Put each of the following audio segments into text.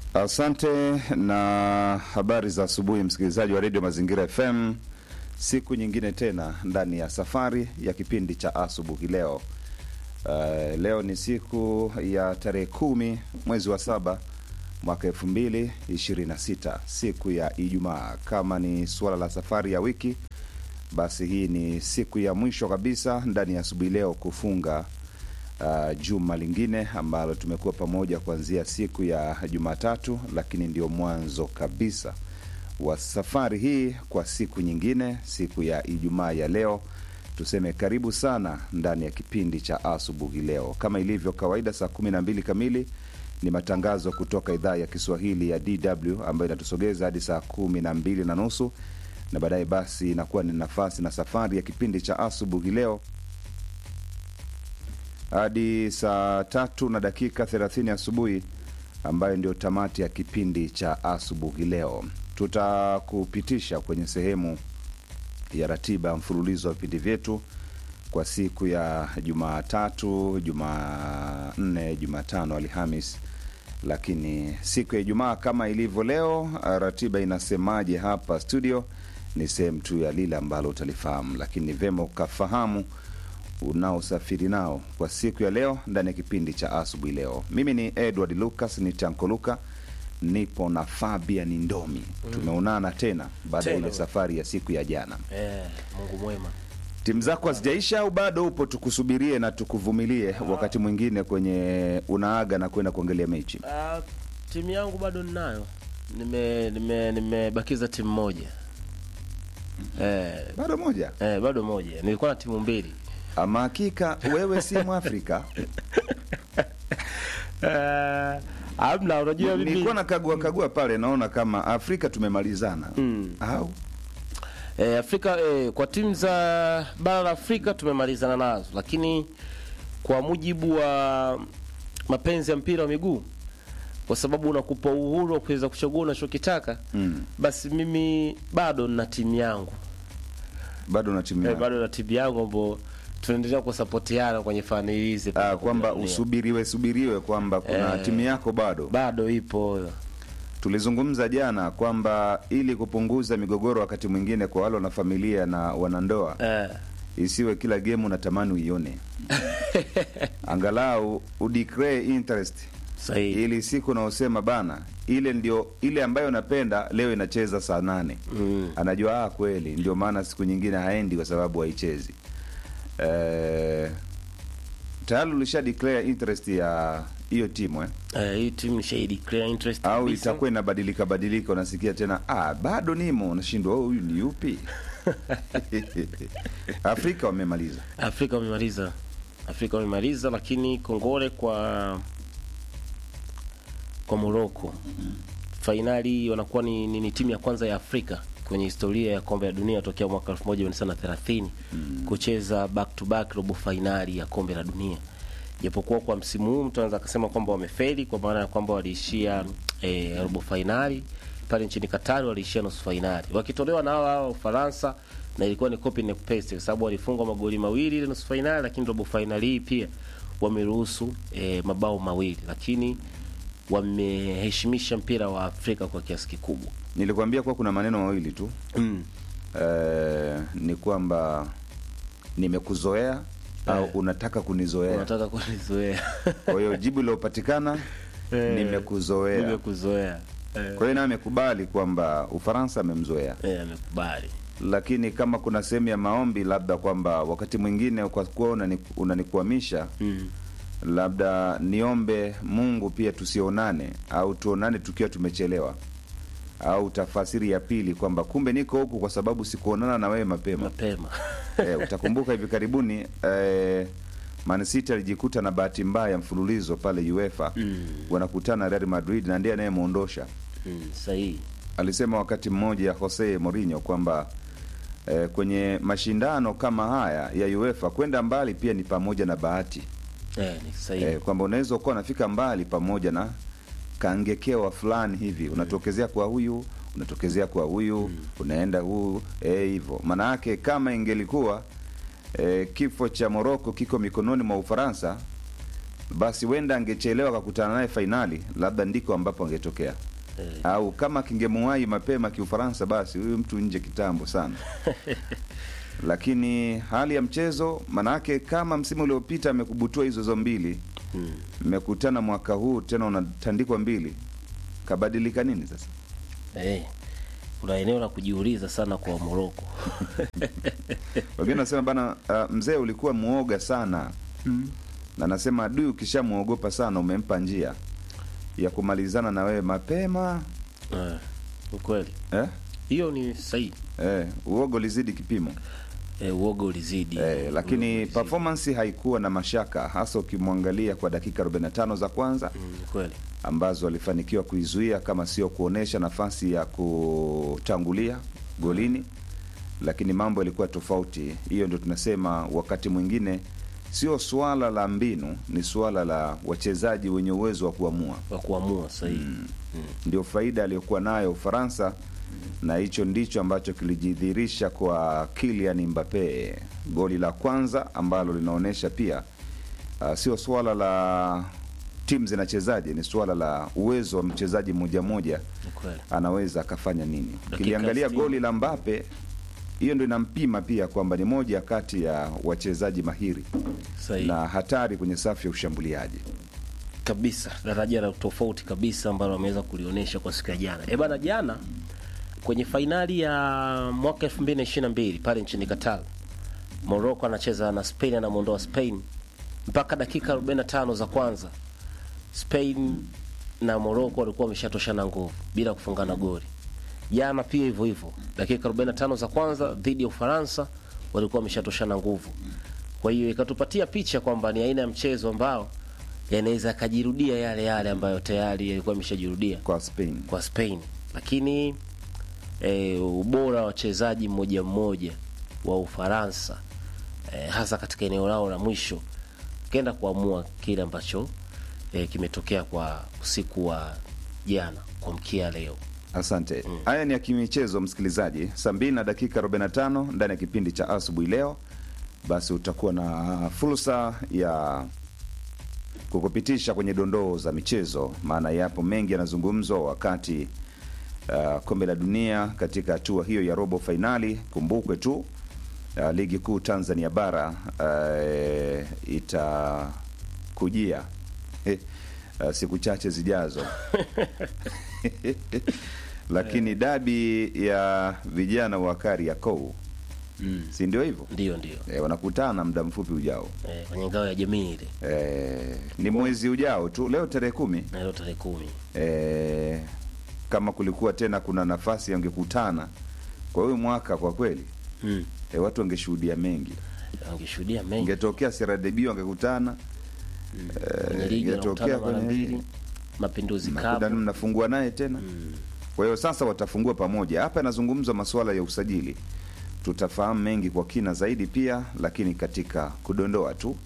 Asante na habari za asubuhi, msikilizaji wa redio Mazingira FM. Siku nyingine tena ndani ya safari ya kipindi cha asubuhi leo. Uh, leo ni siku ya tarehe kumi mwezi wa saba mwaka elfu mbili ishirini na sita siku ya Ijumaa. Kama ni suala la safari ya wiki, basi hii ni siku ya mwisho kabisa ndani ya asubuhi leo kufunga uh, juma lingine ambalo tumekuwa pamoja kuanzia siku ya Jumatatu, lakini ndio mwanzo kabisa wa safari hii kwa siku nyingine, siku ya Ijumaa ya leo. Tuseme karibu sana ndani ya kipindi cha asubuhi leo. Kama ilivyo kawaida, saa kumi na mbili kamili ni matangazo kutoka idhaa ya Kiswahili ya DW ambayo inatusogeza hadi saa kumi na mbili na nusu na baadaye basi inakuwa ni nafasi na safari ya kipindi cha asubuhi leo hadi saa tatu na dakika thelathini asubuhi ambayo ndio tamati ya kipindi cha asubuhi leo. Tutakupitisha kwenye sehemu ya ratiba ya mfululizo wa vipindi vyetu kwa siku ya Jumatatu, Jumanne, Jumatano, Alhamis, lakini siku ya Ijumaa kama ilivyo leo, ratiba inasemaje hapa studio ni sehemu tu ya lile ambalo utalifahamu, lakini vema ukafahamu unaosafiri nao kwa siku ya leo ndani ya kipindi cha asubuhi leo. Mimi ni Edward Lucas, ni Tanko Luka, nipo na Fabian Ndomi. Tumeonana tena baada ya Tena. ile safari ya siku ya jana. Eh, Mungu mwema. Timu zako hazijaisha au bado upo? Tukusubirie na tukuvumilie wakati mwingine kwenye unaaga na kwenda kuangalia mechi. Ah, timu yangu bado ninayo. Nime nime nimebakiza timu moja. Eh, Bado moja. eh, bado moja. Nilikuwa na timu mbili. Ama hakika wewe si Mwafrika. Eh, amna unajua mimi. Nilikuwa nakagua kagua pale, naona kama Afrika tumemalizana au Eh, Afrika eh, kwa timu za bara la Afrika tumemalizana nazo, lakini kwa mujibu wa mapenzi ya mpira wa miguu, kwa sababu unakupa uhuru wa kuweza kuchagua unachokitaka Mm. basi mimi bado nina timu yangu bado na timu eh, yako? bado na timu yangu ambao tunaendelea kusapotiana kwenye fani hizi Ah, kwamba usubiriwe subiriwe kwamba kuna Eh. timu yako bado. bado ipo Tulizungumza jana kwamba ili kupunguza migogoro wakati mwingine kwa wale wana familia na wanandoa, eh, isiwe kila game unatamani uione, angalau udeclare interest sahihi ili siku unaosema bana, ile ndio ile ambayo napenda leo inacheza saa nane mm. anajua ah, kweli ndio maana siku nyingine haendi kwa sababu haichezi. Eh, tayari ulisha declare interest ya hiyo timu eh? eh, hii timu nisha declare interest au kabisa. itakuwa inabadilika badilika, unasikia tena ah, bado nimo, unashindwa oh, huyu ni yupi? Afrika wamemaliza. Afrika wamemaliza, Afrika wamemaliza, lakini kongole kwa kwa Morocco. Fainali wanakuwa ni, ni, ni timu ya kwanza ya Afrika kwenye historia ya kombe la dunia tokea mwaka 1930 kucheza back to back robo fainali ya kombe la dunia. Japokuwa kwa msimu huu mtu anaweza akasema kwamba wamefeli kwa maana ya kwamba waliishia eh, robo fainali pale nchini Qatar, waliishia nusu fainali wakitolewa na hao hao Ufaransa, na ilikuwa ni copy and paste kwa sababu walifungwa magoli mawili ile nusu fainali, lakini robo fainali hii pia wameruhusu eh, mabao mawili, lakini wameheshimisha mpira wa Afrika kwa kiasi kikubwa. Nilikwambia kuwa kuna maneno mawili tu Mm. eh, ni kwamba nimekuzoea au Eh. unataka kunizoea. Unataka kunizoea? Kwa hiyo jibu lilopatikana Eh, nimekuzoea. Nimekuzoea. Eh, Kwa hiyo naye amekubali kwamba Ufaransa amemzoea, eh, amekubali. lakini kama kuna sehemu ya maombi labda kwamba wakati mwingine kwa kuwa unani- unanikwamisha Mm. labda niombe Mungu pia tusionane au tuonane tukiwa tumechelewa, au tafasiri ya pili kwamba kumbe niko huku kwa sababu sikuonana na wewe mapema. Mapema. Eh, utakumbuka hivi karibuni eh, Man City alijikuta na bahati mbaya mfululizo pale UEFA Mm. wanakutana na Real Madrid na ndiye anayemwondosha. Mm, sahihi. Alisema wakati mmoja Jose Mourinho kwamba eh, kwenye mashindano kama haya ya UEFA kwenda mbali pia ni pamoja na bahati Eh, ni sahihi. eh, kwamba unaweza ukawa unafika mbali pamoja na kangekewa fulani hivi, unatokezea kwa huyu unatokezea kwa huyu unaenda huu eh, hivyo. Maana yake kama ingelikuwa eh, kifo cha Moroko kiko mikononi mwa Ufaransa, basi wenda angechelewa akakutana naye fainali, labda ndiko ambapo angetokea Eh, au kama kingemuwahi mapema kiufaransa, basi huyu mtu nje kitambo sana. Lakini hali ya mchezo, manake kama msimu uliopita amekubutua hizo zo mbili, mm. mmekutana mwaka huu tena unatandikwa mbili, kabadilika nini sasa? Eh, kuna eneo la kujiuliza sana kwa Moroko. Wengine nasema bana, uh, mzee ulikuwa muoga sana na nasema adui ukishamwogopa sana umempa njia ya kumalizana na wewe mapema Eh, ukweli eh? hiyo ni sahihi. Eh, uogo lizidi kipimo Eh, uoga ulizidi eh, Uoga lakini ulizidi. performance haikuwa na mashaka, hasa ukimwangalia kwa dakika 45 za kwanza Mm, kweli ambazo alifanikiwa kuizuia kama sio kuonesha nafasi ya kutangulia golini, lakini mambo yalikuwa tofauti. Hiyo ndio tunasema wakati mwingine sio suala la mbinu, ni suala la wachezaji wenye uwezo wa kuamua. wa kuamua sahihi. Ndio faida aliyokuwa nayo Ufaransa, na hicho ndicho ambacho kilijidhihirisha kwa Kylian Mbappe, goli la kwanza ambalo linaonyesha pia uh, sio suala la timu zinachezaje, ni suala la uwezo wa mchezaji mmoja mmoja, Ni kweli. anaweza akafanya nini. Dakika Ukiliangalia 60. goli la Mbappe, hiyo ndio inampima pia kwamba ni moja kati ya wachezaji mahiri Sahihi. na hatari kwenye safu ya ushambuliaji. kabisa daraja la tofauti kabisa ambalo ameweza kulionyesha kwa siku ya jana. Eh bana, jana kwenye fainali ya mwaka 2022 pale nchini Qatar, Morocco anacheza na Spain, anamwondoa Spain mpaka dakika 45 za kwanza. Spain na Morocco walikuwa wameshatoshana nguvu bila kufungana goli. Jana pia hivyo hivyo, dakika 45 za kwanza dhidi ya Ufaransa walikuwa wameshatoshana nguvu. Kwa hiyo ikatupatia picha kwamba ni aina ya mchezo ambao yanaweza akajirudia yale yale ambayo tayari yalikuwa yameshajirudia Kwa Spain kwa Spain, lakini e, ubora wa wachezaji mmoja mmoja wa Ufaransa e, hasa katika eneo lao la mwisho kenda kuamua kile ambacho e, kimetokea kwa usiku wa jana kwa mkia leo. Asante. Haya ni ya kimichezo, msikilizaji. Saa mbili na dakika 45 ndani ya kipindi cha asubuhi leo, basi utakuwa na fursa ya kukupitisha kwenye dondoo za michezo, maana yapo mengi yanazungumzwa wakati uh, kombe la dunia katika hatua hiyo ya robo fainali. Kumbukwe tu uh, ligi kuu Tanzania bara uh, itakujia eh, uh, siku chache zijazo lakini dabi ya vijana wa Kariakoo si ndio hivyo? Ndio, ndio E, wanakutana muda mfupi ujao e, kwenye ngao ya jamii ile e, ni mwezi ujao tu, leo tarehe kumi. na leo tarehe kumi. E, kama kulikuwa tena kuna nafasi wangekutana kwa huyu mwaka, kwa kweli Mm. e, watu wangeshuhudia mengi, Wangeshuhudia mengi ingetokea CRDB wangekutana kwenye ligi ingetokea wanakutana mara kwenye- mbili, Mapinduzi Mnakuta Cup mnafungua naye tena kwa hiyo sasa watafungua pamoja. Hapa yanazungumzwa masuala ya usajili, tutafahamu mengi kwa kina zaidi pia, lakini katika kudondoa tu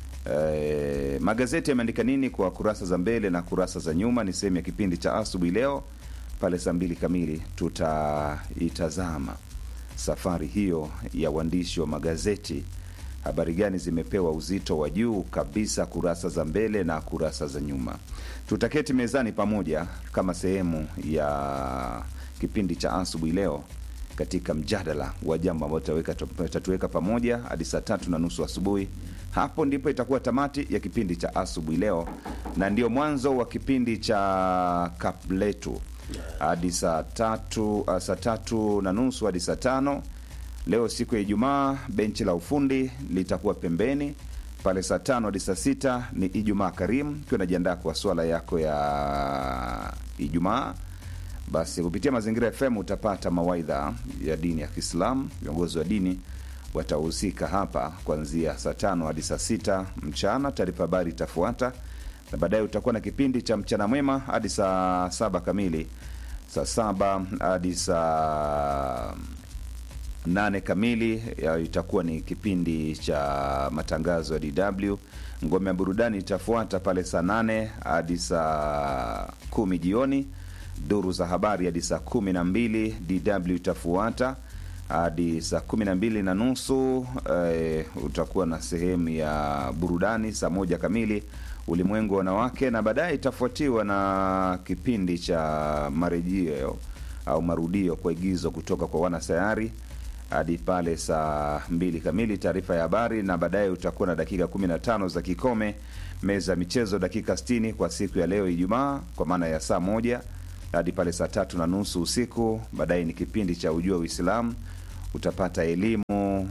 e, magazeti yameandika nini kwa kurasa za mbele na kurasa za nyuma, ni sehemu ya kipindi cha asubuhi leo. Pale saa mbili kamili tutaitazama safari hiyo ya uandishi wa magazeti. Habari gani zimepewa uzito wa juu kabisa kurasa za mbele na kurasa za nyuma. Tutaketi mezani pamoja kama sehemu ya kipindi cha asubuhi leo katika mjadala wa jambo ambalo tutaweka- tutatuweka pamoja hadi saa tatu na nusu asubuhi. Hapo ndipo itakuwa tamati ya kipindi cha asubuhi leo, na ndio mwanzo wa kipindi cha kap letu hadi saa tatu, uh, saa tatu na nusu hadi saa tano. Leo siku ya Ijumaa, benchi la ufundi litakuwa pembeni pale saa tano hadi saa sita ni Ijumaa Karimu, ukiwa unajiandaa kwa swala yako ya Ijumaa. Basi kupitia Mazingira FM utapata mawaidha ya dini ya Kiislamu. Viongozi wa dini watahusika hapa kuanzia saa tano hadi saa sita mchana. Taarifa habari itafuata na baadaye utakuwa na kipindi cha mchana mwema hadi saa saba kamili, saa saba hadi saa nane kamili ya itakuwa ni kipindi cha matangazo ya DW. Ngome ya burudani itafuata pale saa nane hadi saa kumi jioni. Duru za habari hadi saa kumi na mbili DW itafuata hadi saa kumi na mbili na nusu eh, utakuwa na sehemu ya burudani. Saa moja kamili ulimwengu wa wanawake, na baadaye itafuatiwa na kipindi cha marejeo au marudio kwa igizo kutoka kwa wanasayari hadi pale saa mbili kamili taarifa ya habari, na baadaye utakuwa na dakika 15 za kikome meza ya michezo dakika 60 kwa siku ya leo Ijumaa, kwa maana ya saa moja hadi pale saa tatu na nusu usiku. Baadaye ni kipindi cha ujua Uislamu, utapata elimu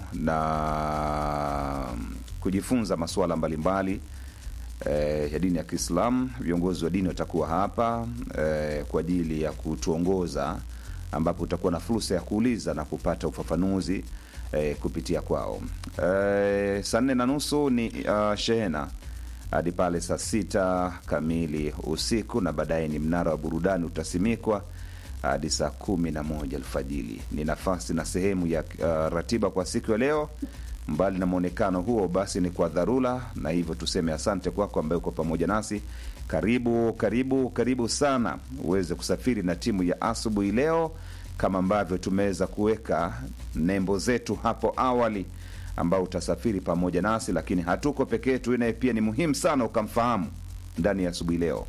na kujifunza masuala mbalimbali eh, ya dini ya Kiislamu. Viongozi wa dini watakuwa hapa eh, kwa ajili ya kutuongoza, ambapo utakuwa na fursa ya kuuliza na kupata ufafanuzi eh, kupitia kwao. Eh, saa nne na nusu ni uh, shehena hadi pale saa sita kamili usiku, na baadaye ni mnara wa burudani utasimikwa hadi saa kumi na moja alfajili. Ni nafasi na sehemu ya uh, ratiba kwa siku ya leo. Mbali na mwonekano huo, basi ni kwa dharura, na hivyo tuseme asante kwako ambaye uko pamoja nasi. Karibu, karibu, karibu sana uweze kusafiri na timu ya asubuhi leo, kama ambavyo tumeweza kuweka nembo zetu hapo awali ambao utasafiri pamoja nasi, lakini hatuko peke yetu. Naye pia ni muhimu sana ukamfahamu ndani ya asubuhi leo.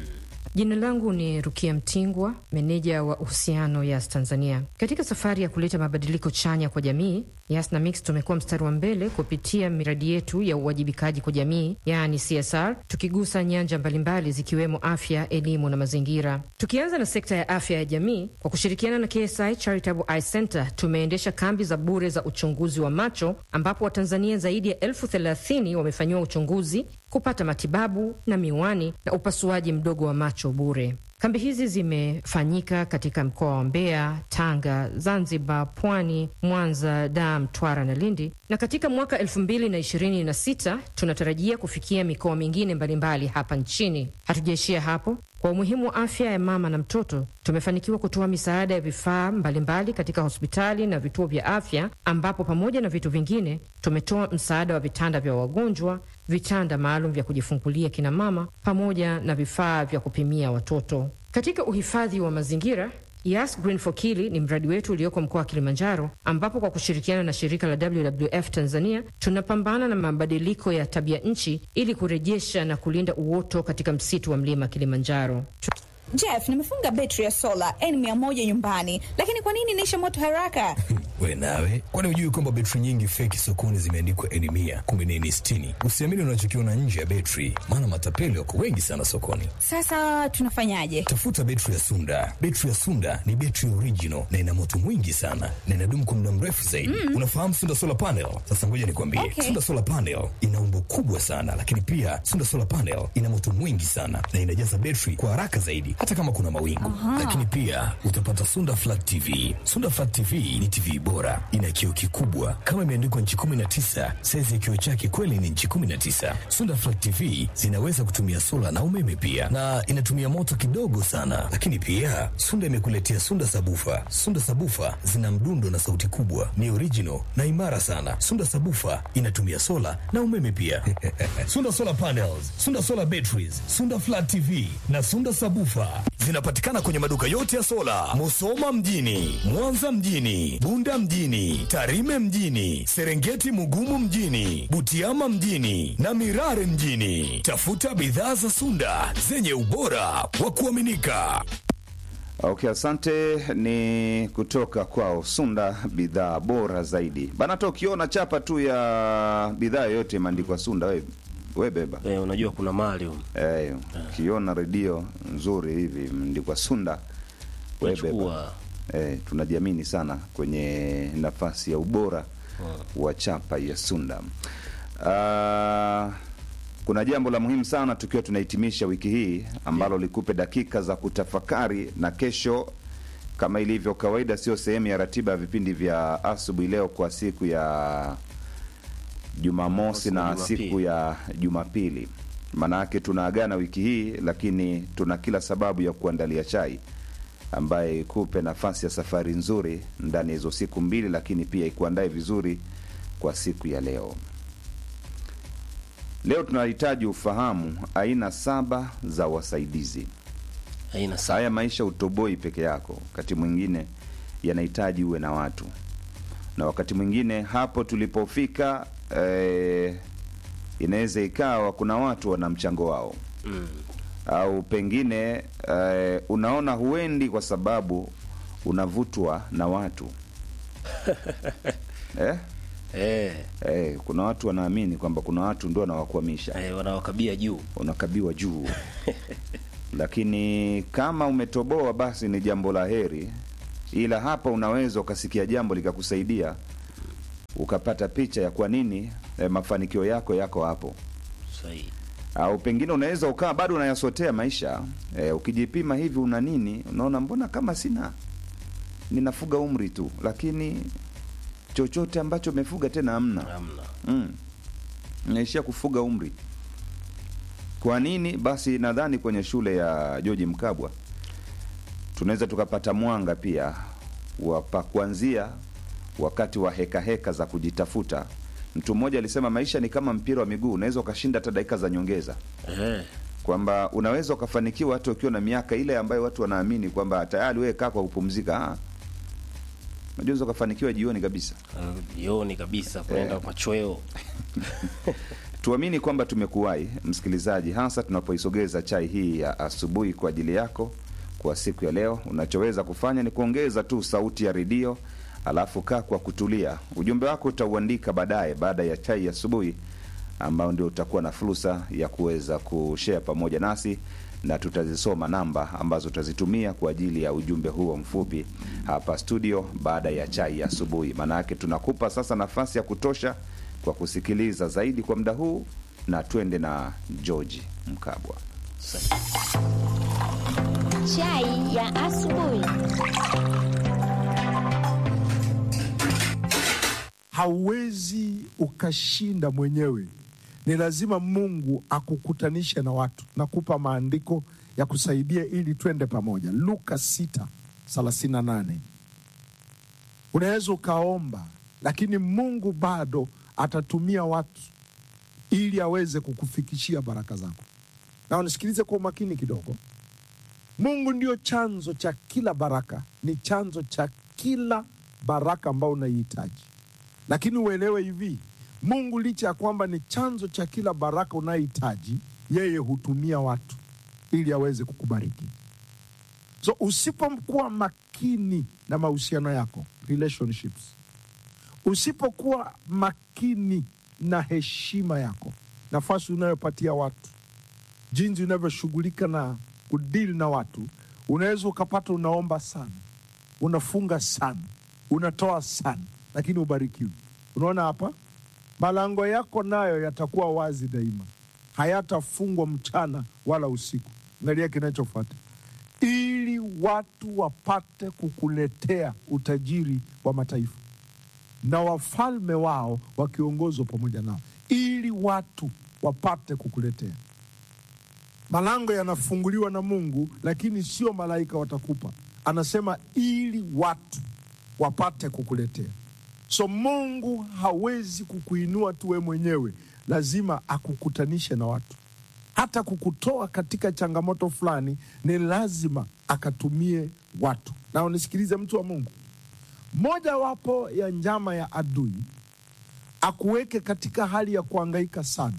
Jina langu ni Rukia Mtingwa, meneja wa uhusiano Yas Tanzania. Katika safari ya kuleta mabadiliko chanya kwa jamii, Yas na Mix tumekuwa mstari wa mbele kupitia miradi yetu ya uwajibikaji kwa jamii, yaani CSR, tukigusa nyanja mbalimbali zikiwemo afya, elimu na mazingira. Tukianza na sekta ya afya ya jamii, kwa kushirikiana na KSI Charitable Eye Center tumeendesha kambi za bure za uchunguzi wa macho, ambapo Watanzania zaidi ya elfu thelathini wamefanyiwa uchunguzi kupata matibabu na miwani na upasuaji mdogo wa macho bure. Kambi hizi zimefanyika katika mkoa wa Mbeya, Tanga, Zanzibar, Pwani, Mwanza, Dar, Mtwara na Lindi, na katika mwaka elfu mbili na ishirini na sita tunatarajia kufikia mikoa mingine mbalimbali hapa nchini. Hatujaishia hapo. Kwa umuhimu wa afya ya mama na mtoto, tumefanikiwa kutoa misaada ya vifaa mbalimbali katika hospitali na vituo vya afya, ambapo pamoja na vitu vingine tumetoa msaada wa vitanda vya wagonjwa, vitanda maalum vya kujifungulia kina mama, pamoja na vifaa vya kupimia watoto. Katika uhifadhi wa mazingira Yas Green for Kili ni mradi wetu ulioko mkoa wa Kilimanjaro, ambapo kwa kushirikiana na shirika la WWF Tanzania tunapambana na mabadiliko ya tabia nchi ili kurejesha na kulinda uoto katika msitu wa mlima Kilimanjaro. Jeff, nimefunga betri ya sola N100 nyumbani, lakini kwa nini inaisha moto haraka? We nawe, kwani hujui kwamba betri nyingi feki sokoni zimeandikwa N mia kumbe ni N sitini? Usiamini unachokiona nje ya betri, maana matapeli wako wengi sana sokoni. Sasa tunafanyaje? Tafuta betri ya Sunda. Betri ya Sunda ni betri original na ina moto mwingi sana na inadumu kwa muda mrefu zaidi. Mm. Unafahamu Sunda solar panel? Sasa ngoja nikwambie, Okay. Sunda solar panel ina umbo kubwa sana, lakini pia Sunda solar panel ina moto mwingi sana na inajaza betri kwa haraka zaidi, hata kama kuna mawingu. Lakini pia utapata Sunda flat TV. Sunda flat TV ni TV bora, ina kioo kikubwa kama imeandikwa nchi 19. Saizi ya kioo chake kweli ni nchi 19. Sunda flat TV zinaweza kutumia sola na umeme pia, na inatumia moto kidogo sana. Lakini pia Sunda imekuletea Sunda sabufa. Sunda sabufa zina mdundo na sauti kubwa, ni original na imara sana. Sunda sabufa inatumia sola na umeme pia. Sunda solar panels, Sunda solar batteries, Sunda flat TV na Sunda sabufa zinapatikana kwenye maduka yote ya sola, Musoma mjini, Mwanza mjini, Bunda mjini, Tarime mjini, Serengeti Mugumu mjini, Butiama mjini na Mirare mjini. Tafuta bidhaa za Sunda zenye ubora wa kuaminika. Okay, asante. Ni kutoka kwao Sunda, bidhaa bora zaidi bana. Hata ukiona chapa tu ya bidhaa yoyote imeandikwa Sunda, we, we beba Eh, unajua kuna mali huko. eh, ukiona redio nzuri hivi imeandikwa Sunda, we beba Unachukua eh, tunajiamini sana kwenye nafasi ya ubora wa chapa ya Sunda. Ah, kuna jambo la muhimu sana tukiwa tunahitimisha wiki hii ambalo likupe dakika za kutafakari, na kesho kama ilivyo kawaida, sio sehemu ya ratiba ya vipindi vya asubuhi leo kwa siku ya Jumamosi na Jumapili. siku ya Jumapili. Maanake tunaagana wiki hii, lakini tuna kila sababu ya kuandalia chai ambaye ikupe nafasi ya safari nzuri ndani ya hizo siku mbili, lakini pia ikuandae vizuri kwa siku ya leo. Leo tunahitaji ufahamu aina saba za wasaidizi. haina saa. Haya maisha utoboi peke yako, wakati mwingine yanahitaji uwe na watu, na wakati mwingine hapo tulipofika eh, inaweza ikawa kuna watu wana mchango wao Mm. au pengine eh, unaona huendi kwa sababu unavutwa na watu eh? Eh, Eh, kuna watu wanaamini kwamba kuna watu ndio wanawakwamisha eh, wanawakabia juu. unakabiwa juu lakini kama umetoboa basi ni jambo la heri ila hapa unaweza ukasikia jambo likakusaidia ukapata picha ya kwa nini eh, mafanikio yako yako hapo Sahihi. au pengine unaweza ukawa bado unayasotea maisha eh, ukijipima hivi una nini unaona mbona kama sina ninafuga umri tu lakini chochote ambacho umefuga tena hamna Hamna. mm. naishia kufuga umri kwa nini basi nadhani kwenye shule ya George Mkabwa tunaweza tukapata mwanga pia wa pa kuanzia wakati wa heka heka za kujitafuta mtu mmoja alisema maisha ni kama mpira wa miguu unaweza ukashinda hata dakika za nyongeza Eh, kwamba unaweza ukafanikiwa hata ukiwa na miaka ile ambayo watu wanaamini kwamba tayari wewe kaa kwa kupumzika Ah. unajua unaweza ukafanikiwa jioni kabisa eh, jioni kabisa kwenda Eh. machweo. tuamini kwamba tumekuwahi msikilizaji hasa tunapoisogeza chai hii ya asubuhi kwa ajili yako kwa siku ya leo unachoweza kufanya ni kuongeza tu sauti ya redio alafu kaa kwa kutulia ujumbe wako utauandika baadaye baada ya chai ya asubuhi ambao ndio utakuwa na fursa ya kuweza kushare pamoja nasi na tutazisoma namba ambazo utazitumia kwa ajili ya ujumbe huo mfupi hapa studio baada ya chai ya asubuhi maana yake tunakupa sasa nafasi ya kutosha kwa kusikiliza zaidi kwa muda huu na twende na george mkabwa Sahihi. Chai ya asubuhi. hauwezi ukashinda mwenyewe ni lazima mungu akukutanishe na watu nakupa maandiko ya kusaidia ili twende pamoja luka 6 38 unaweza ukaomba lakini mungu bado atatumia watu ili aweze kukufikishia baraka zako na unisikilize kwa umakini kidogo mungu ndio chanzo cha kila baraka ni chanzo cha kila baraka ambayo unaihitaji lakini uelewe hivi mungu licha ya kwamba ni chanzo cha kila baraka unayohitaji yeye hutumia watu ili aweze kukubariki so usipokuwa makini na mahusiano yako relationships usipokuwa makini na heshima yako nafasi unayopatia watu jinsi unavyoshughulika na kudili na watu unaweza ukapata unaomba sana unafunga sana unatoa sana lakini ubarikiwi unaona hapa malango yako nayo yatakuwa wazi daima hayatafungwa mchana wala usiku angalia kinachofuata ili watu wapate kukuletea utajiri wa mataifa na wafalme wao wakiongozwa pamoja nao ili watu wapate kukuletea malango yanafunguliwa na mungu lakini sio malaika watakupa anasema ili watu wapate kukuletea so mungu hawezi kukuinua tu we mwenyewe lazima akukutanishe na watu hata kukutoa katika changamoto fulani ni lazima akatumie watu na unisikilize mtu wa mungu mojawapo ya njama ya adui akuweke katika hali ya kuangaika sana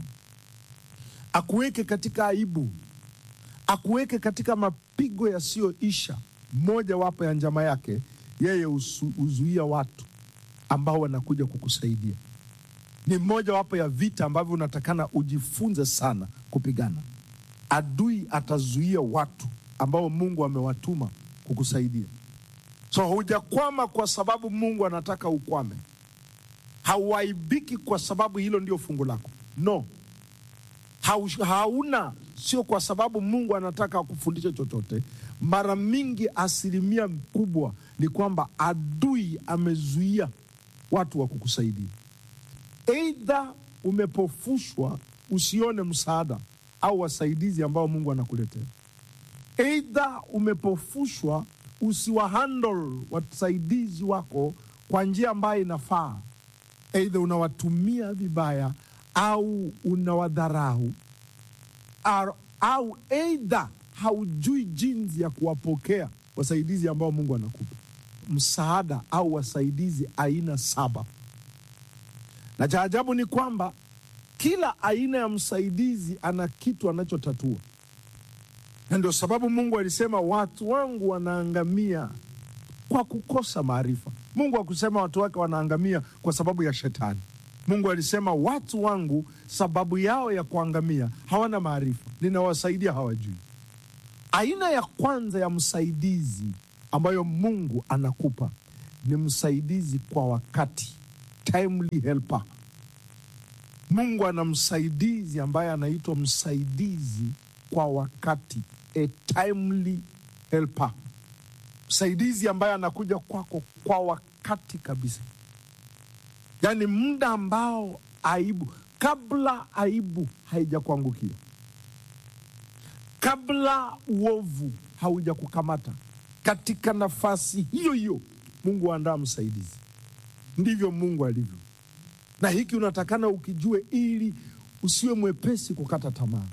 akuweke katika aibu akuweke katika mapigo yasiyoisha mojawapo ya njama yake yeye usu- huzuia watu ambao wanakuja kukusaidia ni mojawapo ya vita ambavyo unatakana ujifunze sana kupigana adui atazuia watu ambao mungu amewatuma kukusaidia so hujakwama kwa sababu mungu anataka ukwame hauaibiki kwa sababu hilo ndio fungu lako no Hau, hauna sio kwa sababu mungu anataka akufundishe chochote mara mingi asilimia kubwa ni kwamba adui amezuia watu wa kukusaidia eidha umepofushwa usione msaada au wasaidizi ambao mungu anakuletea eidha umepofushwa usiwahandle wasaidizi wako kwa njia ambayo inafaa eidha unawatumia vibaya au unawadharau au, au eidha haujui jinsi ya kuwapokea wasaidizi ambao mungu anakupa msaada au wasaidizi aina saba na cha ajabu ni kwamba kila aina ya msaidizi ana kitu anachotatua, na ndio sababu Mungu alisema watu wangu wanaangamia kwa kukosa maarifa. Mungu hakusema watu wake wanaangamia kwa sababu ya shetani. Mungu alisema watu wangu, sababu yao ya kuangamia hawana maarifa, ninawasaidia hawajui. Aina ya kwanza ya msaidizi ambayo Mungu anakupa ni msaidizi kwa wakati, timely helper. Mungu ana msaidizi ambaye anaitwa msaidizi kwa wakati, a timely helper, msaidizi ambaye anakuja kwako kwa wakati kabisa, yaani muda ambao aibu, kabla aibu haijakuangukia, kabla uovu hauja kukamata, katika nafasi hiyo hiyo Mungu aandaa msaidizi. Ndivyo Mungu alivyo, na hiki unatakana ukijue, ili usiwe mwepesi kukata tamaa.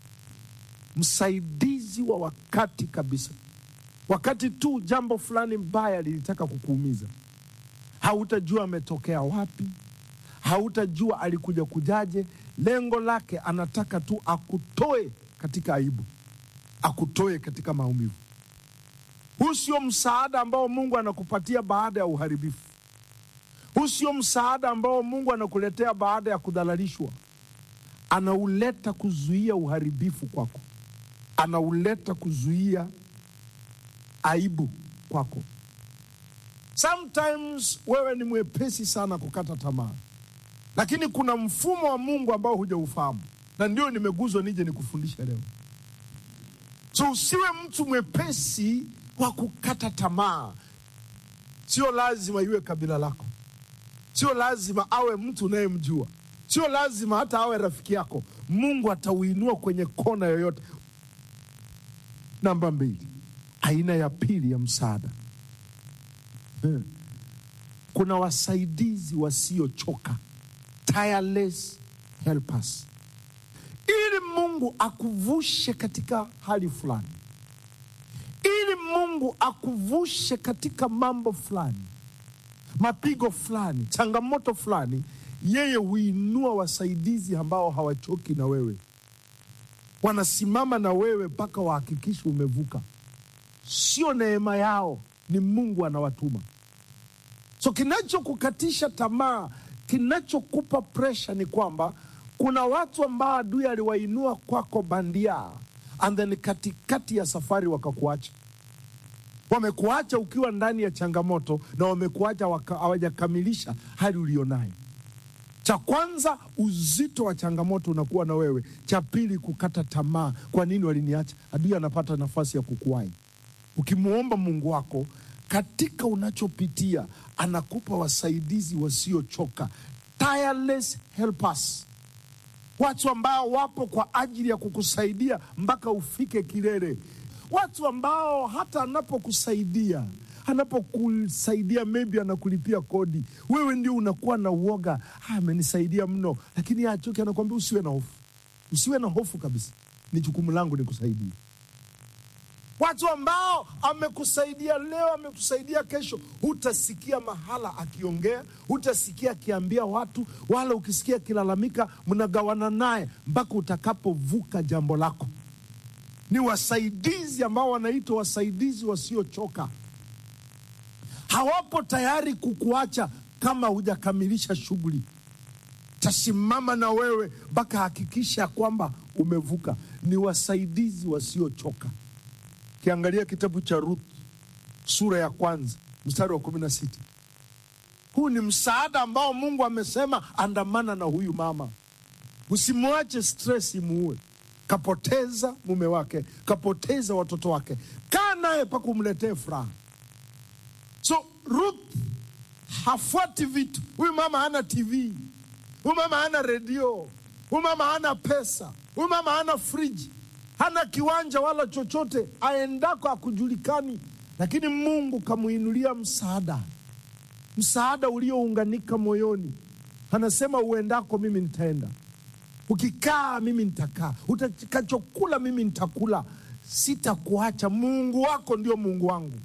Msaidizi wa wakati kabisa, wakati tu jambo fulani mbaya lilitaka kukuumiza, hautajua ametokea wapi, hautajua alikuja kujaje. Lengo lake anataka tu akutoe katika aibu, akutoe katika maumivu. Huu sio msaada ambao Mungu anakupatia baada ya uharibifu. Huu sio msaada ambao Mungu anakuletea baada ya kudhalalishwa. Anauleta kuzuia uharibifu kwako, anauleta kuzuia aibu kwako. Sometimes wewe ni mwepesi sana kukata tamaa, lakini kuna mfumo wa Mungu ambao hujaufahamu, na ndio nimeguzwa nije nikufundishe leo. So usiwe mtu mwepesi wa kukata tamaa. Sio lazima iwe kabila lako, sio lazima awe mtu unayemjua, sio lazima hata awe rafiki yako. Mungu atauinua kwenye kona yoyote. Namba mbili, aina ya pili ya msaada hmm. Kuna wasaidizi wasiochoka, tireless helpers, ili Mungu akuvushe katika hali fulani ili Mungu akuvushe katika mambo fulani, mapigo fulani, changamoto fulani, yeye huinua wasaidizi ambao hawachoki na wewe, wanasimama na wewe mpaka wahakikishe umevuka. Sio neema yao, ni Mungu anawatuma. So kinachokukatisha tamaa, kinachokupa presha ni kwamba kuna watu ambao adui aliwainua kwako bandia and then katikati ya safari wakakuacha. Wamekuacha ukiwa ndani ya changamoto na wamekuacha hawajakamilisha hali ulionayo. Cha kwanza, uzito wa changamoto unakuwa na wewe. Cha pili, kukata tamaa. Kwa nini waliniacha? Adui anapata nafasi ya kukuwai. Ukimwomba Mungu wako katika unachopitia, anakupa wasaidizi wasiochoka, tireless helpers watu ambao wapo kwa ajili ya kukusaidia mpaka ufike kilele, watu ambao hata anapokusaidia anapokusaidia maybe anakulipia kodi, wewe ndio unakuwa na uoga, amenisaidia mno, lakini achoke, anakuambia usiwe na hofu, usiwe na hofu kabisa, ni jukumu langu nikusaidia. Watu ambao amekusaidia leo, amekusaidia kesho, hutasikia mahala akiongea, hutasikia akiambia watu, wala ukisikia akilalamika, mnagawana naye mpaka utakapovuka jambo lako. Ni wasaidizi ambao wanaitwa wasaidizi wasiochoka. Hawapo tayari kukuacha kama hujakamilisha shughuli. Tasimama na wewe mpaka hakikisha kwamba umevuka. Ni wasaidizi wasiochoka. Kiangalia kitabu cha Ruth sura ya kwanza mstari wa kumi na sita. Huu ni msaada ambao Mungu amesema andamana na huyu mama, usimwache stress imuue. Kapoteza mume wake, kapoteza watoto wake, kaa naye mpaka umletee furaha. So Ruth hafuati vitu. Huyu mama hana TV, huyu mama hana redio, huyu mama hana pesa, huyu mama hana friji hana kiwanja wala chochote, aendako akujulikani, lakini Mungu kamuinulia msaada, msaada uliounganika moyoni. Anasema uendako, mimi nitaenda, ukikaa, mimi nitakaa, utakachokula, mimi nitakula, sitakuacha. Mungu wako ndio Mungu wangu.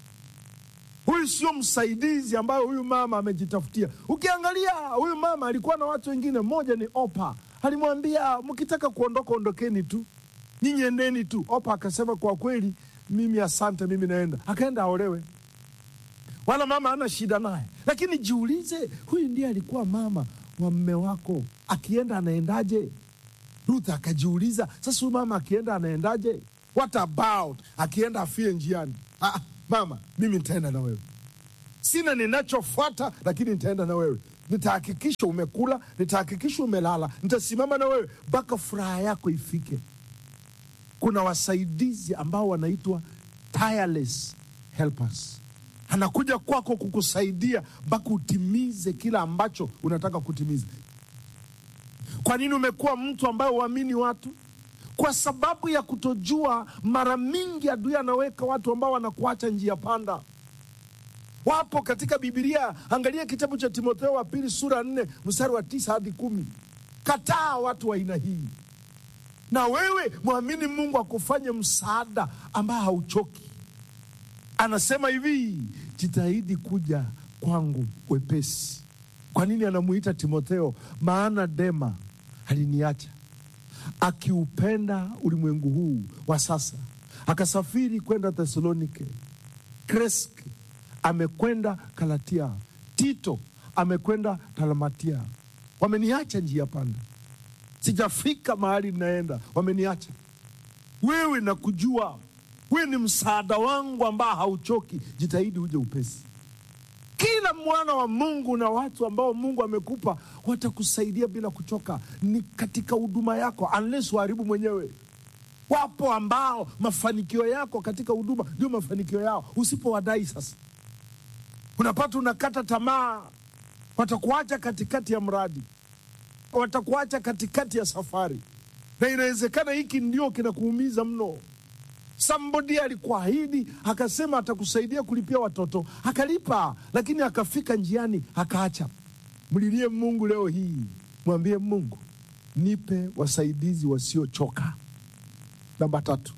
Huyu sio msaidizi ambayo huyu mama amejitafutia. Ukiangalia huyu mama alikuwa na watu wengine, mmoja ni Opa alimwambia mkitaka kuondoka ondokeni tu, nyinyi endeni tu. Opa akasema kwa kweli, mimi asante, mimi naenda. Akaenda aolewe, wala mama ana shida naye. Lakini jiulize, huyu ndiye alikuwa mama wa mme wako, akienda anaendaje? Ruth akajiuliza, sasa huyu mama akienda anaendaje? What about akienda afie njiani? Ah, mama, mimi nitaenda na wewe sina ninachofuata, lakini nitaenda na wewe. Nitahakikisha umekula, nitahakikisha umelala, nitasimama na wewe mpaka furaha yako ifike. Kuna wasaidizi ambao wanaitwa tireless helpers, anakuja kwako kukusaidia mpaka utimize kila ambacho unataka kutimiza. Kwa nini umekuwa mtu ambaye uamini watu? Kwa sababu ya kutojua. Mara mingi adui anaweka watu ambao wanakuacha njia panda wapo katika Bibilia. Angalia kitabu cha Timotheo wa pili sura nne mstari wa tisa hadi kumi. Kataa watu wa aina hii, na wewe mwamini Mungu akufanye msaada ambaye hauchoki. Anasema hivi, jitahidi kuja kwangu wepesi. Kwa nini anamuita Timotheo? Maana Dema aliniacha akiupenda ulimwengu huu wa sasa, akasafiri kwenda Thesalonike. Kreske amekwenda Galatia, Tito amekwenda Dalmatia. Wameniacha njia panda, sijafika mahali ninaenda, wameniacha. Wewe nakujua, wewe ni msaada wangu ambao hauchoki. Jitahidi uje upesi. Kila mwana wa Mungu na watu ambao Mungu amekupa watakusaidia bila kuchoka, ni katika huduma yako, unless uharibu mwenyewe. Wapo ambao mafanikio yako katika huduma ndio mafanikio yao, usipowadai sasa unapata unakata tamaa, watakuacha katikati ya mradi, watakuacha katikati ya safari, na inawezekana hiki ndio kinakuumiza mno. Somebody alikuahidi akasema atakusaidia kulipia watoto, akalipa, lakini akafika njiani akaacha. Mlilie Mungu leo hii, mwambie Mungu, nipe wasaidizi wasiochoka. Namba tatu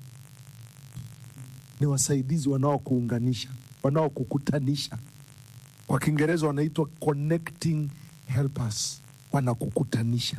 ni wasaidizi wanaokuunganisha, wanaokukutanisha kwa Kiingereza wanaitwa connecting helpers, wanakukutanisha.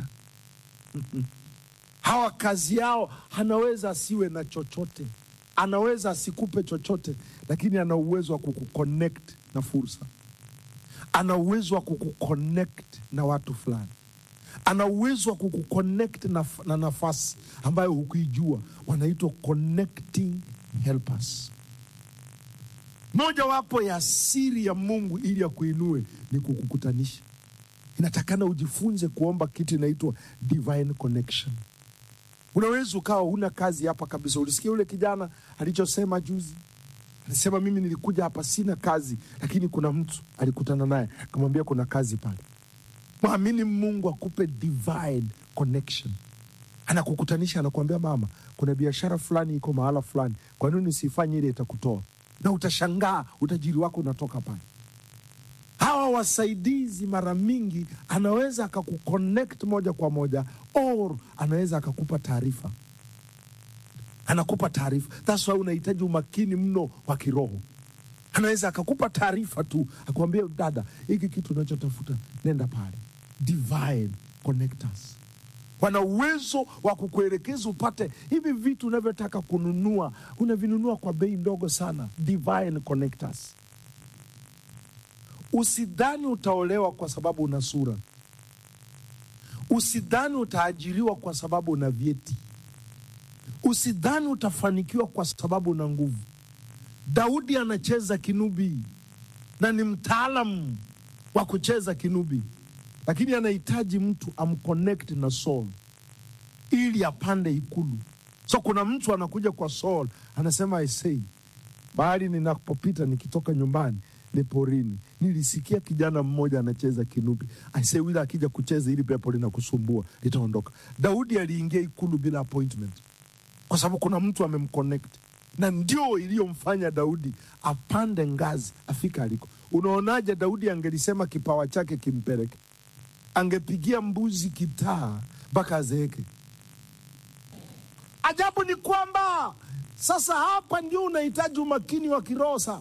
Hawa kazi yao, anaweza asiwe na chochote, anaweza asikupe chochote, lakini ana uwezo wa kukuconnect na fursa, ana uwezo wa kukuconnect na watu fulani, ana uwezo wa kukuconnect na, na nafasi ambayo hukuijua. Wanaitwa connecting helpers. Mojawapo ya siri ya Mungu ili akuinue ni kukukutanisha. Inatakana ujifunze kuomba kitu inaitwa divine connection. Unaweza ukawa huna kazi hapa kabisa. Ulisikia yule kijana alichosema juzi? Alisema mimi nilikuja hapa sina kazi, lakini kuna mtu alikutana naye akamwambia kuna kazi pale. Mwamini Mungu akupe divine connection, anakukutanisha, anakuambia mama, kuna biashara fulani iko mahala fulani, kwa nini usifanye ile itakutoa na utashangaa utajiri wako unatoka pale. Hawa wasaidizi mara mingi anaweza akakuconnect moja kwa moja, or anaweza akakupa taarifa, anakupa taarifa. That's why unahitaji umakini mno wa kiroho. Anaweza akakupa taarifa tu, akuambia dada, hiki kitu unachotafuta nenda pale. Divine connectors wana uwezo wa kukuelekeza upate hivi vitu unavyotaka kununua, unavinunua kwa bei ndogo sana. Divine connectors. Usidhani utaolewa kwa sababu una sura. Usidhani utaajiriwa kwa sababu una vyeti. Usidhani utafanikiwa kwa sababu una nguvu. Daudi anacheza kinubi na ni mtaalamu wa kucheza kinubi lakini anahitaji mtu amconnect na Saul ili apande ikulu. So kuna mtu anakuja kwa Saul anasema, aisei, bahali ninapopita nikitoka nyumbani ni porini, nilisikia kijana mmoja anacheza kinubi. Aisee, yule akija kucheza ili pepo linakusumbua litaondoka. Daudi aliingia ikulu bila appointment kwa sababu kuna mtu amemconnect, na ndio iliyomfanya Daudi apande ngazi afika aliko. Unaonaje Daudi angelisema kipawa chake kimpeleke angepigia mbuzi kitaa mpaka azeeke. Ajabu ni kwamba sasa hapa ndio unahitaji umakini wa kiroho. Sa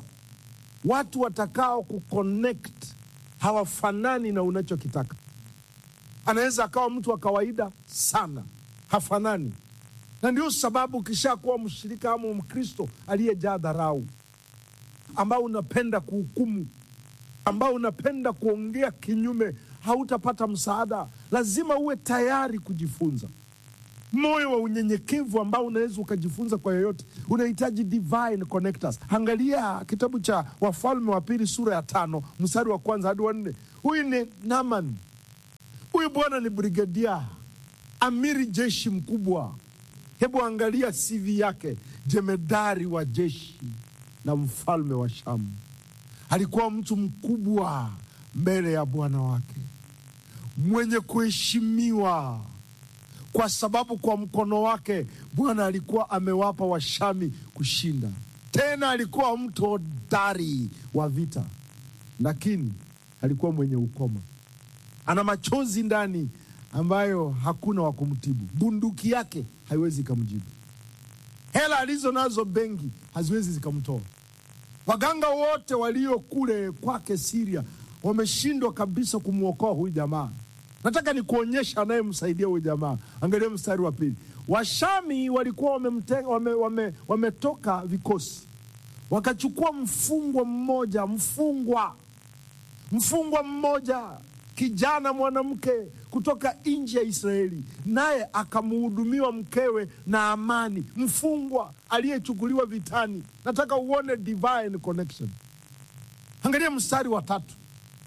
watu watakao kuconnect hawafanani na unachokitaka. anaweza akawa mtu wa kawaida sana, hafanani. Na ndio sababu ukishakuwa mshirika ama Mkristo aliyejaa dharau, ambao unapenda kuhukumu, ambao unapenda kuongea kinyume, hautapata msaada. Lazima uwe tayari kujifunza moyo wa unyenyekevu ambao unaweza ukajifunza kwa yoyote, unahitaji divine connectors. Angalia kitabu cha Wafalme wa Pili sura ya tano mstari wa kwanza hadi wa nne. Huyu ni Naman, huyu bwana ni brigadia, amiri jeshi mkubwa. Hebu angalia CV yake, jemedari wa jeshi na mfalme wa Shamu. Alikuwa mtu mkubwa mbele ya bwana wake, mwenye kuheshimiwa kwa sababu kwa mkono wake Bwana alikuwa amewapa Washami kushinda. Tena alikuwa mtu hodari wa vita, lakini alikuwa mwenye ukoma, ana machozi ndani ambayo hakuna wa kumtibu. Bunduki yake haiwezi ikamjibu, hela alizo nazo benki haziwezi zikamtoa. Waganga wote walio kule kwake Siria wameshindwa kabisa kumwokoa huyu jamaa. Nataka ni kuonyesha anayemsaidia huyu jamaa. Angalia mstari wa pili. Washami walikuwa wamemtenga, wame, wame, wametoka vikosi wakachukua mfungwa mmoja, mfungwa mfungwa mmoja, kijana mwanamke kutoka nchi ya Israeli, naye akamuhudumiwa mkewe na amani, mfungwa aliyechukuliwa vitani. Nataka uone divine connection. Angalia mstari wa tatu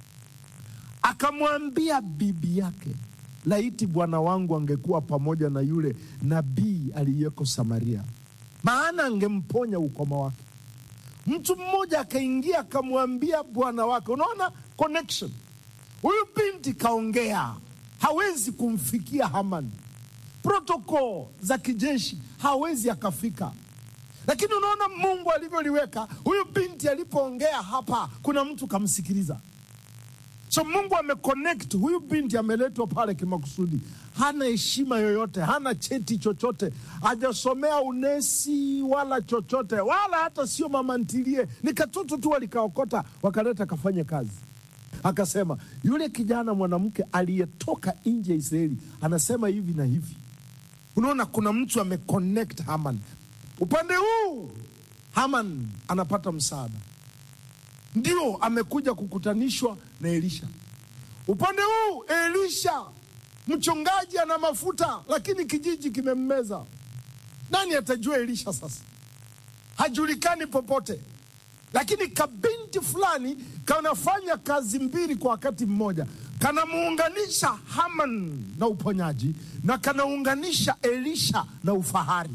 akamwambia bibi yake, laiti bwana wangu angekuwa pamoja na yule nabii aliyeko Samaria, maana angemponya ukoma wake. Mtu mmoja akaingia akamwambia bwana wake. Unaona connection? Huyu binti kaongea, hawezi kumfikia Haman, protokol za kijeshi hawezi akafika lakini unaona Mungu alivyoliweka. Huyu binti alipoongea hapa, kuna mtu kamsikiliza. So Mungu ameconnect huyu binti, ameletwa pale kimakusudi. Hana heshima yoyote, hana cheti chochote, hajasomea unesi wala chochote, wala hata sio mama ntilie, ni katoto tu walikaokota wakaleta kafanye kazi. Akasema yule kijana mwanamke aliyetoka nje ya Israeli anasema hivi na hivi. Unaona, kuna mtu ameconnect Haman upande huu, Haman anapata msaada ndio amekuja kukutanishwa na Elisha. Upande huu Elisha mchungaji ana mafuta, lakini kijiji kimemmeza. Nani atajua Elisha sasa? Hajulikani popote, lakini kabinti fulani kanafanya kazi mbili kwa wakati mmoja, kanamuunganisha Haman na uponyaji na kanaunganisha Elisha na ufahari.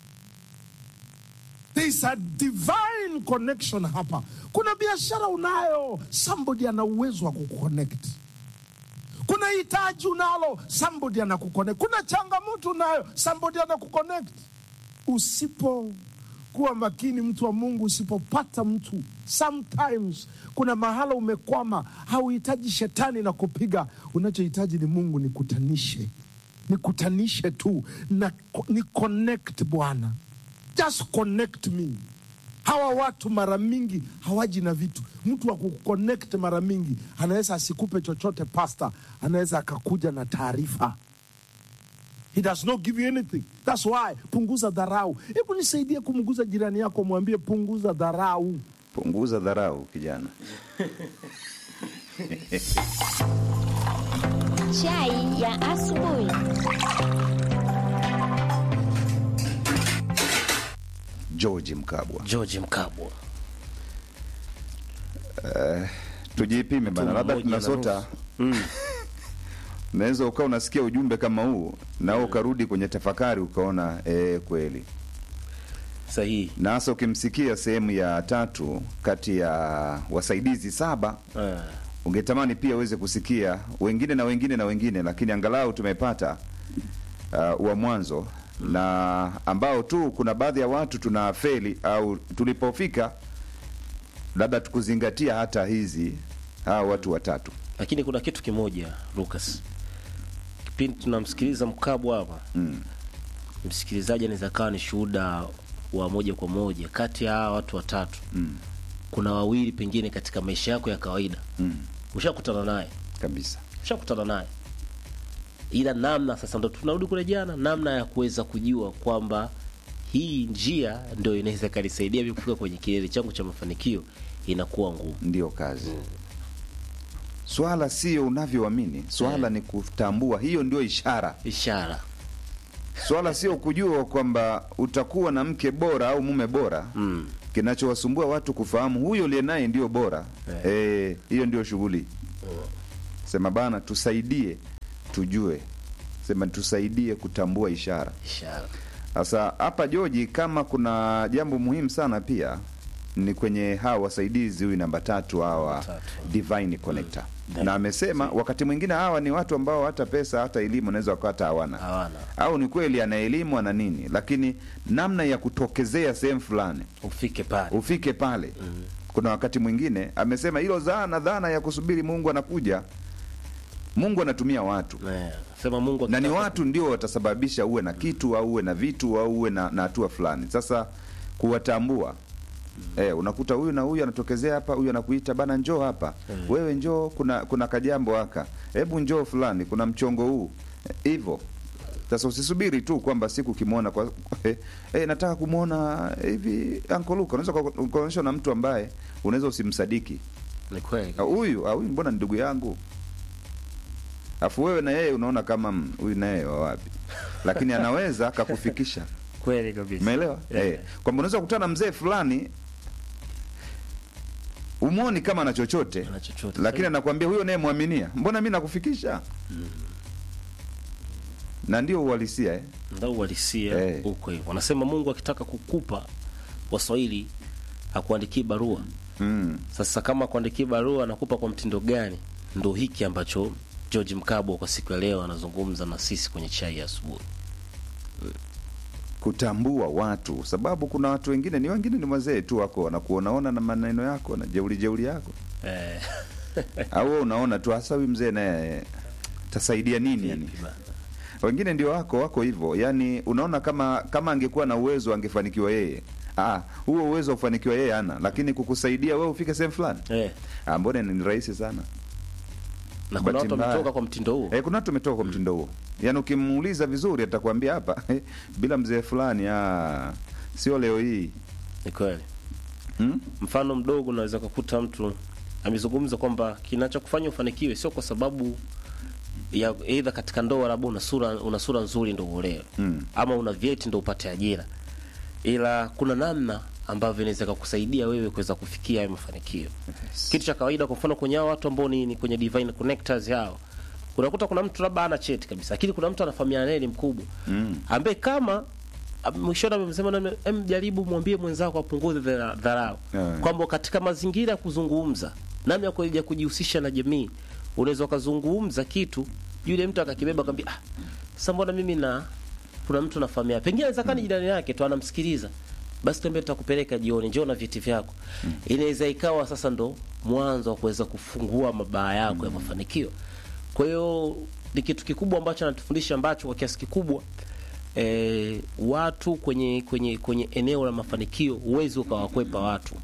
There is a divine connection hapa. Kuna biashara unayo, somebody ana uwezo wa kuconnect. Kuna hitaji unalo, somebody anakuconnect. Kuna changamoto unayo, somebody anakuconnect. Usipokuwa makini, mtu wa Mungu, usipopata mtu, sometimes kuna mahala umekwama, hauhitaji shetani na kupiga. Unachohitaji ni Mungu nikutanishe, nikutanishe tu na ni connect Bwana just connect me. Hawa watu mara mingi hawaji na vitu. Mtu wa kuconnect mara mingi anaweza asikupe chochote pasta, anaweza akakuja na taarifa. He does not give you anything. That's why punguza dharau. Hebu nisaidie kumguza jirani yako, mwambie punguza dharau. Punguza dharau kijana. Chai ya asubuhi. George Mkabwa. George Mkabwa. Tujipime bana, Mtu labda mmoja na tunasota nusu. unaweza ukawa unasikia ujumbe kama huu na wewe ukarudi kwenye tafakari ukaona eh, kweli Sahihi. na hasa ukimsikia sehemu ya tatu kati ya wasaidizi saba Ah. ungetamani pia uweze kusikia wengine na wengine na wengine, lakini angalau tumepata uh, wa mwanzo na ambao tu kuna baadhi ya watu tuna feli au tulipofika labda tukuzingatia hata hizi hawa watu watatu. Lakini kuna kitu kimoja Lucas, kipindi tunamsikiliza Mkabwa hapa Mm. msikilizaji anaweza kawa ni shuhuda wa moja kwa moja kati ya hawa watu watatu Mm. kuna wawili pengine katika maisha yako ya kawaida Mm. ushakutana naye Kabisa. ushakutana naye ila namna sasa ndo tunarudi kule jana, namna ya kuweza kujua kwamba hii njia ndio inaweza ikanisaidia mimi kufika kwenye kilele changu cha mafanikio inakuwa ngumu. ndio kazi swala sio unavyoamini swala ni kutambua hiyo ndio ishara Ishara swala sio kujua kwamba utakuwa na mke bora au mume bora mm. kinachowasumbua watu kufahamu huyo uliye naye ndio bora Eh, hiyo ndio shughuli sema bana tusaidie tujue sema tusaidie kutambua ishara ishara sasa hapa joji kama kuna jambo muhimu sana pia ni kwenye hawa wasaidizi huyu namba tatu hawa tatu. divine connector na amesema wakati mwingine hawa ni watu ambao hata pesa hata elimu wanaweza wakawa hata hawana hawana au ni kweli ana elimu ana nini lakini namna ya kutokezea sehemu fulani ufike pale ufike pale kuna wakati mwingine amesema hilo dhana dhana ya kusubiri mungu anakuja mungu anatumia watu Eh, sema Mungu na ni akitaka- watu ndio watasababisha uwe na kitu au uwe na vitu au uwe na na hatua fulani sasa kuwatambua Eh, unakuta huyu na huyu anatokezea hapa, huyu anakuita bana, njoo hapa wewe, njoo, kuna kuna kajambo haka, hebu njoo fulani, kuna mchongo huu hivyo. Sasa usisubiri tu kwamba siku ukimwona kwa eh, eh, nataka kumwona hivi Uncle Luka, unaweza uka- ukaonyeshwa na mtu ambaye unaweza usimsadiki ni kweli Ah, huyu ah, huyu mbona ni ndugu yangu afu wewe na yeye unaona kama mm, huyu na yeye wa wapi lakini anaweza akakufikisha kweli kabisa umeelewa Yeah. eh, kwamba unaweza kukutana na mzee fulani umwoni kama ana chochote Ana chochote. lakini anakwambia huyo naye mwaminia mbona mi nakufikisha na ndio uhalisia eh? ndio uhalisia Eh. huko hivyo wanasema Mungu akitaka kukupa Waswahili akuandikie barua mm. Sasa kama kuandikia barua anakupa kwa mtindo gani? Ndo hiki ambacho George Mkabwa kwa siku ya leo anazungumza na sisi kwenye chai ya asubuhi. kutambua watu sababu kuna watu wengine ni wengine ni wazee tu wako wanakuonaona na maneno yako na jeuli jeuli yako Eh, au wewe unaona tu hasa huyu mzee naye tasaidia nini yani vipi bana? wengine ndio wako wako hivyo yani unaona kama kama angekuwa na uwezo angefanikiwa yeye ah huo uwezo wa kufanikiwa yeye ana lakini kukusaidia wewe ufike sehemu fulani Eh, ah mbona ni rahisi sana na kuna Bahati watu mbaya. wametoka kwa mtindo huo. eh kuna watu umetoka kwa mtindo huo yani ukimuuliza vizuri atakwambia hapa eh, bila mzee fulani ah sio leo hii Ni kweli. hmm? Mfano mdogo unaweza kukuta mtu amezungumza kwamba kinachokufanya ufanikiwe sio kwa sababu ya aidha katika ndoa labda una sura una sura nzuri ndio uolewe Mm. ama una vyeti ndio upate ajira, ila kuna namna ambavyo inaweza kukusaidia wewe kuweza kufikia hayo mafanikio. Kitu cha kawaida, kwa mfano kwenye hao watu ambao ni, ni kwenye divine connectors hao, unakuta kuna mtu labda ana cheti kabisa, lakini kuna mtu anafahamiana naye ni mkubwa Mm. ambaye kama am- mwishoni amemsema na em, jaribu mwambie mwenzako apunguze dhara- dharau Yeah. kwamba katika mazingira ya kuzungumza namna ya ku- ya kujihusisha na jamii unaweza ukazungumza kitu yule mtu akakibeba akamwambia ah, sasa mbona mimi na kuna mtu nafahamia pengine anaweza kani jirani yake tu anamsikiliza basi tuambie tutakupeleka jioni njoo na vyeti vyako inaweza ikawa sasa ndo mwanzo wa kuweza kufungua mabaa yako ya mafanikio kwa hiyo ni kitu kikubwa ambacho anatufundisha ambacho kwa kiasi kikubwa e, watu kwenye kwenye kwenye eneo la mafanikio huwezi ukawakwepa watu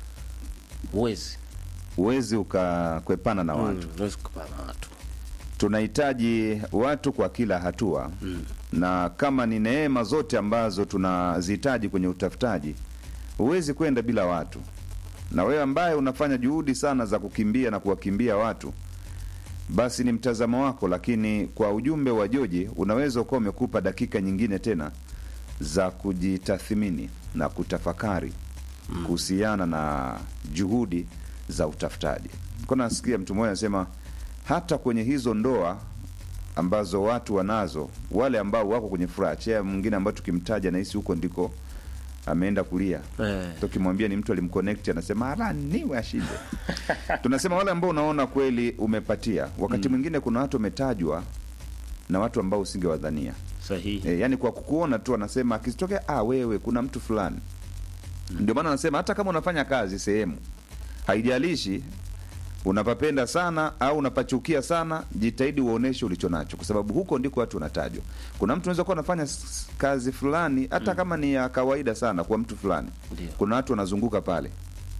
huwezi huwezi ukakwepana na watu Mm, huwezi kukwepa na watu tunahitaji watu kwa kila hatua mm. na kama ni neema zote ambazo tunazihitaji kwenye utafutaji huwezi kwenda bila watu na wewe ambaye unafanya juhudi sana za kukimbia na kuwakimbia watu basi ni mtazamo wako lakini kwa ujumbe wa joji unaweza ukawa umekupa dakika nyingine tena za kujitathmini na kutafakari kuhusiana na juhudi za utafutaji ko nasikia mtu mmoja anasema hata kwenye hizo ndoa ambazo watu wanazo wale ambao wako kwenye furaha chea mwingine ambao tukimtaja nahisi huko ndiko ameenda kulia eh, tukimwambia ni mtu alimconnect anasema ala niwe ashinde tunasema wale ambao unaona kweli umepatia wakati mwingine kuna watu wametajwa na watu ambao usingewadhania sahihi e, yani kwa kukuona tu anasema akitokea ah wewe kuna mtu fulani ndio maana anasema hata kama unafanya kazi sehemu haijalishi unapapenda sana au unapachukia sana jitahidi uoneshe ulicho nacho kwa sababu huko ndiko watu wanatajwa kuna mtu unaweza kuwa anafanya s- kazi fulani hata kama ni ya kawaida sana kwa mtu fulani Ndio. kuna watu wanazunguka pale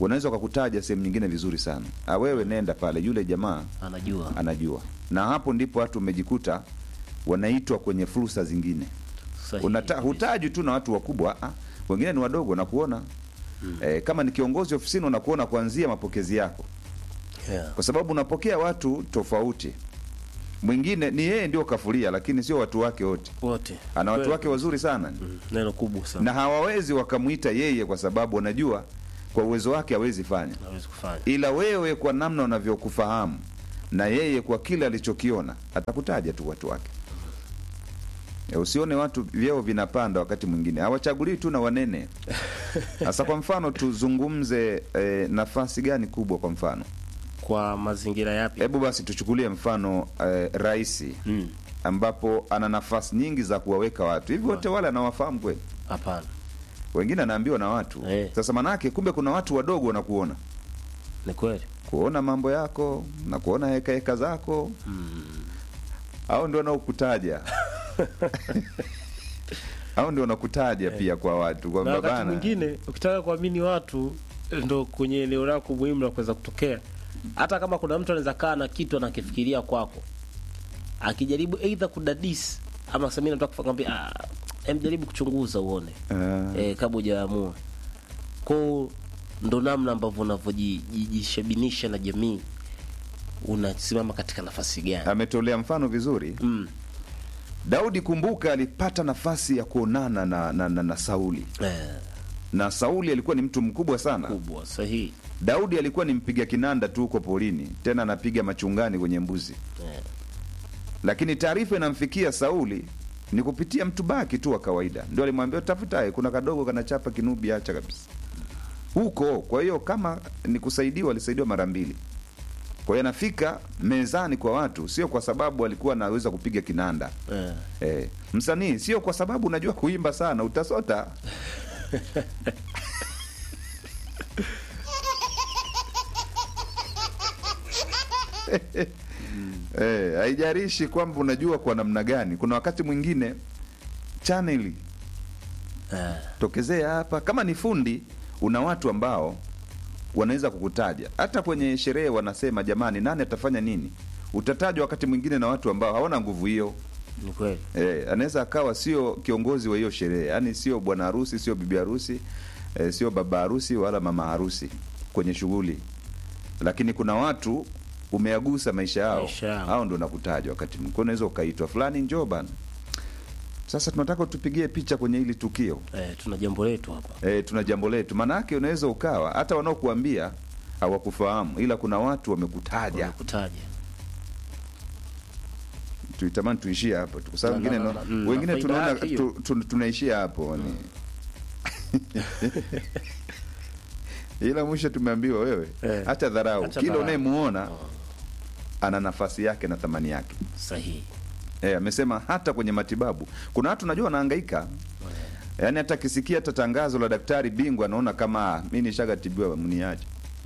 unaweza ukakutaja sehemu nyingine vizuri sana ah, wewe nenda pale yule jamaa anajua anajua na hapo ndipo watu wamejikuta wanaitwa kwenye fursa zingine Sahihi Unata, kabisa. hutaji tu na watu wakubwa ah, wengine ni wadogo wanakuona eh, kama ni kiongozi ofisini wanakuona kuanzia mapokezi yako yeah. kwa sababu unapokea watu tofauti mwingine ni yeye ndio kafulia lakini sio watu wake wote wote ana watu Kweli. wake wazuri sana Mm, neno kubwa sana na hawawezi wakamwita yeye kwa sababu wanajua kwa uwezo wake hawezi fanya naweza kufanya ila wewe kwa namna unavyokufahamu na yeye kwa kile alichokiona atakutaja tu watu wake e, usione watu vyeo vinapanda wakati mwingine hawachagulii tu na wanene sasa kwa mfano tuzungumze e, nafasi gani kubwa kwa mfano kwa mazingira yapi hebu basi tuchukulie mfano e, rais Mm, ambapo ana nafasi nyingi za kuwaweka watu hivi wote wale anawafahamu kweli hapana wengine anaambiwa na watu Eh. sasa manake kumbe kuna watu wadogo wanakuona ni kweli kuona mambo yako na kuona heka heka zako au ndio wanaokutaja au ndio wanakutaja pia kwa watu na kwamba wakati bana mwingine ukitaka kuamini watu ndo kwenye eneo lako muhimu la kuweza kutokea hata kama kuna mtu anaweza kaa na kitu anakifikiria kwako akijaribu eidha kudadisi ama sami nataka kukwambia ah, em jaribu kuchunguza uone Ah. eh, kabla hujaamua kwao ndo namna ambavyo unavyojishabinisha na jamii unasimama katika nafasi gani ametolea mfano vizuri mm. daudi kumbuka alipata nafasi ya kuonana na, na, na, na sauli eh, na sauli alikuwa ni mtu mkubwa sana kubwa sahihi daudi alikuwa ni mpiga kinanda tu huko porini tena anapiga machungani kwenye mbuzi eh, lakini taarifa inamfikia sauli ni kupitia mtu baki tu wa kawaida ndio alimwambia tafutaye kuna kadogo kanachapa kinubi acha kabisa huko kwa hiyo kama ni kusaidiwa alisaidiwa mara mbili kwa hiyo anafika mezani kwa watu sio kwa sababu alikuwa anaweza kupiga kinanda eh. eh, msanii sio kwa sababu unajua kuimba sana utasota Eh, haijarishi kwamba unajua kwa namna gani kuna wakati mwingine chaneli Eh. tokezea hapa kama ni fundi una watu ambao wanaweza kukutaja hata kwenye sherehe wanasema jamani nani atafanya nini utatajwa wakati mwingine na watu ambao hawana nguvu hiyo ni kweli Eh, anaweza akawa sio kiongozi wa hiyo sherehe, yaani sio bwana harusi, sio bibi harusi, eh, sio baba harusi wala mama harusi kwenye shughuli, lakini kuna watu umeagusa maisha yao, Maisha yao. hao ndo nakutaja wakati mwingine. Kwa unaweza ukaitwa fulani, njoo bana, sasa tunataka tupigie picha kwenye hili tukio eh, tuna jambo letu hapa e, tuna jambo letu. Maana yake unaweza ukawa hata wanaokuambia hawakufahamu, ila kuna watu wamekutaja. kutaja Tuitamani tuishie hapo tu, kwa sababu Na- wengine na- no- na- mm, wengine na faida tunaona yake hiyo. tu, tu, tunaishia hapo ni ila mwisho tumeambiwa wewe Eh. hata dharau Acha kila dharau. unayemuona ana nafasi yake na thamani yake sahihi Eh, amesema hata kwenye matibabu kuna watu najua wanahangaika yaani hata akisikia hata tangazo la daktari bingwa anaona kama "Ah, mi nishagatibiwa mniache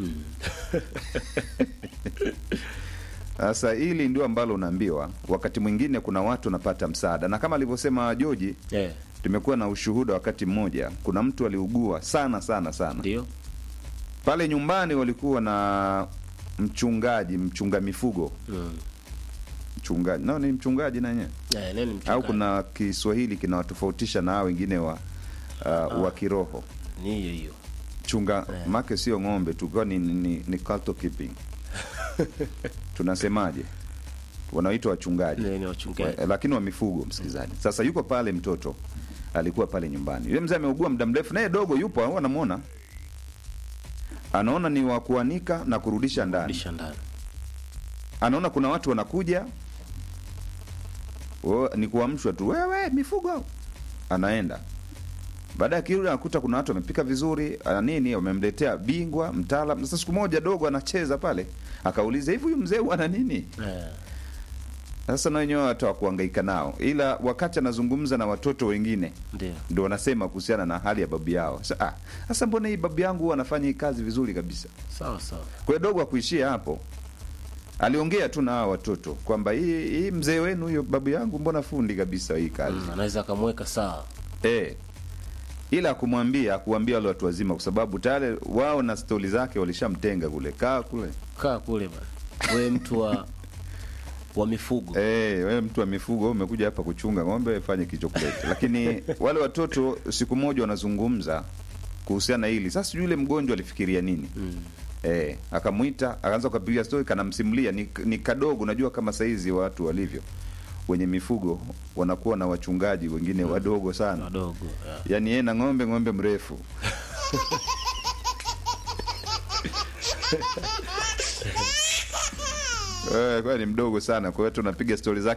sasa hili ndio ambalo unaambiwa wakati mwingine kuna watu wanapata msaada na kama alivyosema joji eh, tumekuwa na ushuhuda wakati mmoja kuna mtu aliugua sana sana sana ndio pale nyumbani walikuwa na mchungaji mchunga mifugo mm. mchungaji nao ni mchungaji nanyewe eh, nini au mchungaji? kuna kiswahili kinawatofautisha na hao wengine wa uh, wa kiroho ni hiyo hiyo chunga Eh. make sio ng'ombe tu kwa ni, ni, ni cattle keeping tunasemaje wanaoitwa wachungaji Ni- ni wachungaji Eh, lakini wa mifugo msikilizaji sasa yuko pale mtoto alikuwa pale nyumbani yule mzee ameugua muda mrefu naye dogo yupo au anamwona anaona ni wa kuanika na kurudisha ndani lisha ndani anaona kuna watu wanakuja o, ni kuamshwa tu wewe mifugo anaenda baada ya kirudi anakuta kuna watu wamepika vizuri ana nini wamemletea bingwa mtaalam sasa siku moja dogo anacheza pale akauliza hivi huyu mzee ana nini eh, sasa na wenyewe watu wakuhangaika nao ila wakati anazungumza na watoto wengine ndio ndo wanasema kuhusiana na hali ya babu yao Sa- ah, sasa mbona hii babu yangu huwa anafanya hii kazi vizuri kabisa sawa sawa kwa hiyo dogo akuishia hapo aliongea tu na hawa watoto kwamba hii, hii mzee wenu huyo babu yangu mbona fundi kabisa hii kazi mm, anaweza akamweka sawa eh. ila akumwambia akuambia wale watu wazima, kwa sababu tayari wao na stori zake walishamtenga kule, kaa kule kaa kule bana, wewe mtu wa wa mifugo Eh, wewe mtu wa mifugo wewe umekuja hapa kuchunga ng'ombe, fanye kichokulete. Lakini wale watoto siku moja wanazungumza kuhusiana na hili. Sasa sijui yule mgonjwa alifikiria nini? Eh, akamwita, akaanza kupiga story, kanamsimulia ni, ni kadogo, unajua kama saizi watu walivyo wenye mifugo wanakuwa na wachungaji wengine wadogo sana. wadogo yeah. Yaani yeye na ng'ombe, ng'ombe mrefu. Eh, kwa ni mdogo sana, kwa hiyo tunapiga stori zake